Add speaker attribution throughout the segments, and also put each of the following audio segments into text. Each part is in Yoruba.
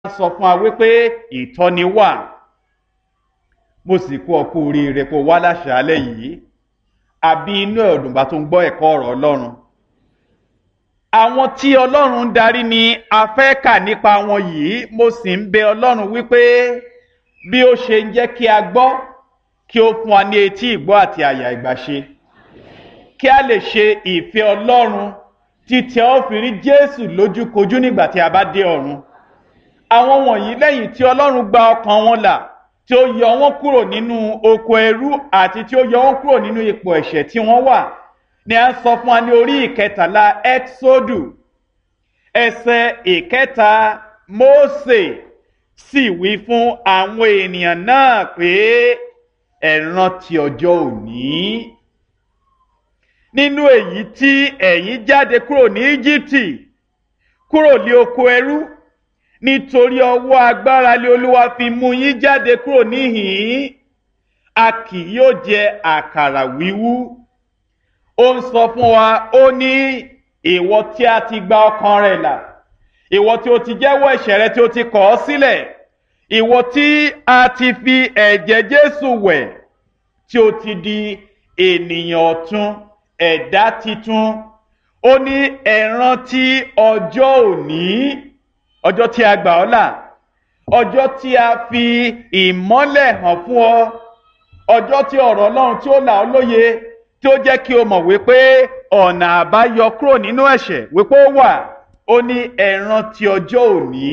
Speaker 1: sọ fún wa wípé ìtọ́ni wà mo sì kú ọkú oríire kó wá láṣàálẹ̀ yìí àbí inú ẹ̀dùnbà tó ń gbọ́ ẹ̀kọ́ ọ̀rọ̀ ọlọ́run àwọn tí ọlọ́run ń darí ni a fẹ́ kà nípa wọn yìí mo sì ń bẹ ọlọ́run wípé bí ó ṣe ń jẹ́ kí a gbọ́ kí ó fún wa ní etí ìgbọ́ àti àyà ìgbàṣe kí a lè ṣe ìfẹ́ ọlọ́run títí a ó fi rí jésù lójúkojú nígbà tí a bá dé ọ̀run àwọn wọ̀nyí lẹ́yìn tí ọlọ́run gba ọkàn wọn là tí ó yọ wọn kúrò nínú oko ẹrú àti tí ó yọ wọn kúrò nínú ipò ẹ̀ṣẹ̀ tí wọ́n wà ni a ń sọ fún wa ní orí ìkẹtàlá exodu ẹsẹ̀ ìkẹta mose sì wí fún àwọn ènìyàn náà pé ẹ rántí ọjọ́ òní nínú èyí tí ẹ̀yin jáde kúrò ní íjíbítì kúrò ní oko ẹrú nítorí ọwọ́ agbára lé olúwa fi mú yín jáde kúrò níhìn-ín a kì yóò jẹ àkàrà wíwú ó ń sọ fún wa ó ní ìwọ tí a ti gba ọkàn rẹ là ìwọ tí o ti jẹ́wọ́ ẹ̀ṣẹ̀ rẹ tí o ti kọ̀ ọ́ sílẹ̀ ìwọ tí a ti fi ẹ̀jẹ̀ jésù wẹ̀ tí o ti di ènìyàn ọ̀tun ẹ̀dá titun ó ní ẹ rántí ọjọ́ òní ọjọ́ tí a gbà ọ́ là ọjọ́ tí a fi ìmọ́lẹ̀ hàn fún ọ ọjọ́ tí ọ̀rọ̀ ọlọ́run tí ó là ọ́ lóye tí ó jẹ́ kí o mọ̀ wípé ọ̀nà àbáyọ kúrò nínú ẹ̀ṣẹ̀ wípé ó wà ó ní ẹ rántí ọjọ́ òní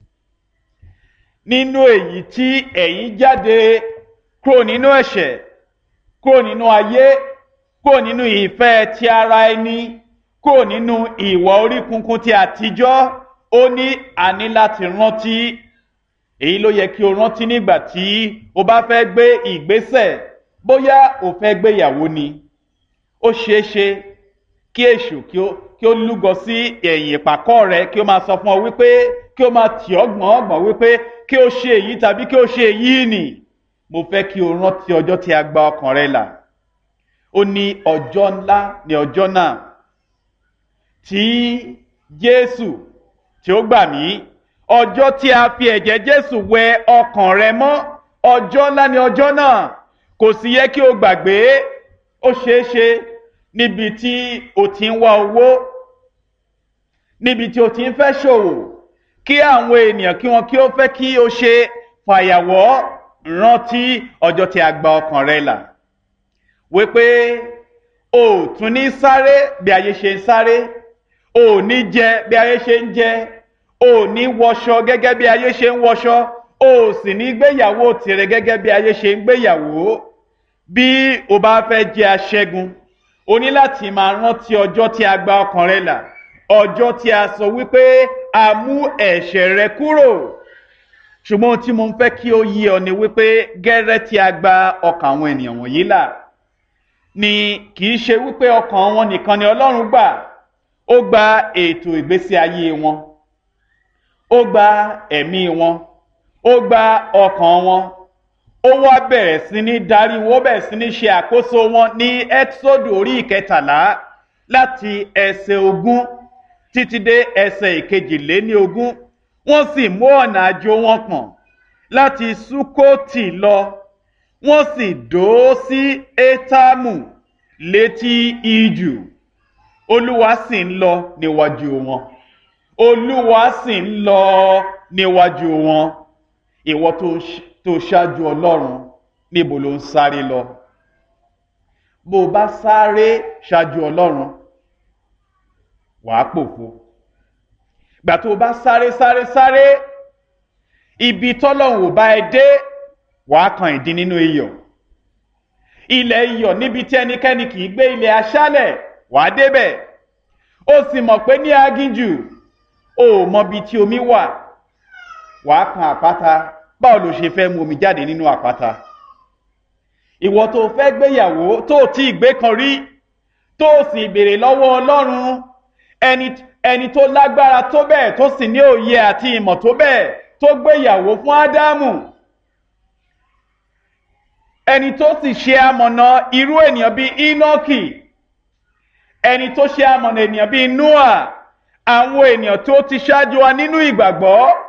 Speaker 1: nínú èyí tí ẹ̀yin jáde kúrò nínú ẹ̀ṣẹ̀ kúrò nínú ayé kúrò nínú ìfẹ́ ti ara ẹni kúrò nínú ìwà orí kunkun ti àtijọ́ ó ní àní láti rántí èyí ló yẹ kí o rántí nígbà tí o bá fẹ́ gbé ìgbésẹ̀ bóyá o fẹ́ gbéyàwó ni ó ṣeé ṣe kí èṣù kí ó kí ó lúgọ sí ẹ̀yìn ìpàkọ́ rẹ kí ó máa sọ fún ọ wípé kí ó máa tì ọ́ gbọ̀n ọ̀gbọ̀n wípé kí ó ṣe èyí tàbí kí ó ṣe èyí nì mo fẹ́ kí o rántí ọjọ́ tí a gba ọkàn rẹ là ó ní ọjọ́ ńlá ní ọjọ́ náà tí jésù tí ó gbà mí ọjọ́ tí a fi ẹ̀jẹ̀ jésù wẹ ọkàn rẹ mọ́ ọjọ́ ńlá ní ọjọ́ náà kò sì yẹ kí o gbàgbé ó ṣeé ṣe níbi tí o ti ń wá owó níbi tí o ti ń fẹ́ ṣòwò kí àwọn ènìyàn kí wọn kí ó fẹ́ kí o ṣe fàyàwọ́ rántí ọjọ́ tí a gba ọkàn rẹ là wípé o ò tún ní sáré bí ayé ṣe ń sáré o ò ní jẹ bí ayé ṣe ń jẹ o ò ní wọṣọ gẹ́gẹ́ bí ayé ṣe ń wọṣọ o ò sì ní gbéyàwó tirẹ̀ gẹ́gẹ́ bí ayé ṣe ń gbéyàwó bí o bá fẹ́ jẹ́ aṣẹ́gun o ní láti máa rántí ọjọ́ tí a gba ọkàn rẹ là ọjọ́ tí a sọ wípé a mú ẹ̀ṣẹ̀ rẹ kúrò ṣùgbọ́n tí mo ń fẹ́ kí ó yé ọ ni wípé gẹ́rẹ́ tí a gba ọkàn àwọn ènìyàn wọ̀nyí là ni kì í ṣe wípé ọkàn wọn nìkan ni ọlọ́run gbà ó gba ètò ìgbésí ayé wọn ó gba ẹ̀mí wọn ó gba ọkàn wọn ó wá bẹ̀rẹ̀ sí ní darí wọn ó bẹ̀rẹ̀ sí ní ṣe àkóso wọn ní ẹ́tísódù orí ìkẹtàlá láti ẹsẹ̀ ogún títí dé ẹsẹ̀ ìkejìléní ogún wọ́n sì mú ọ̀nà àjò wọn pọ̀n láti sukoti lọ wọ́n sì dó sí étámù létí ijù olúwa sì ń lọ níwájú wọn olúwa sì ń lọ níwájú wọn ìwọ tó ṣáájú ọlọ́run níbo ló ń sáré lọ bó o bá sáré ṣáájú ọlọ́run wàá pòfo gbà tó o bá sáré sáré sáré ibi tọ́lọ́run ò bá ẹ dé wàá kan ìdí nínú iyọ̀ ilẹ̀ iyọ̀ níbi tí ẹnikẹ́ni kì í gbé ilẹ̀ aṣálẹ̀ wàá débẹ̀ ó sì mọ̀ pé ní aginjù o ò mọbi tí omi wà wàá kan àpáta báwo ló ṣe fẹ́ mu omi jáde nínú àpáta ìwọ tó fẹ́ gbéyàwó tó tí ì gbé kan rí tó sì béèrè lọ́wọ́ ọlọ́run ẹni ẹni tó lágbára tó bẹ́ẹ̀ tó sì ní òye àti ìmọ̀ tó bẹ́ẹ̀ tó gbéyàwó fún ádámù ẹni tó sì ṣe amọ̀nà irú ènìyàn bíi enoki ẹni tó ṣe amọ̀nà ènìyàn bíi noah àwọn ènìyàn tó ti ṣáájú wa nínú ìgbàgbọ́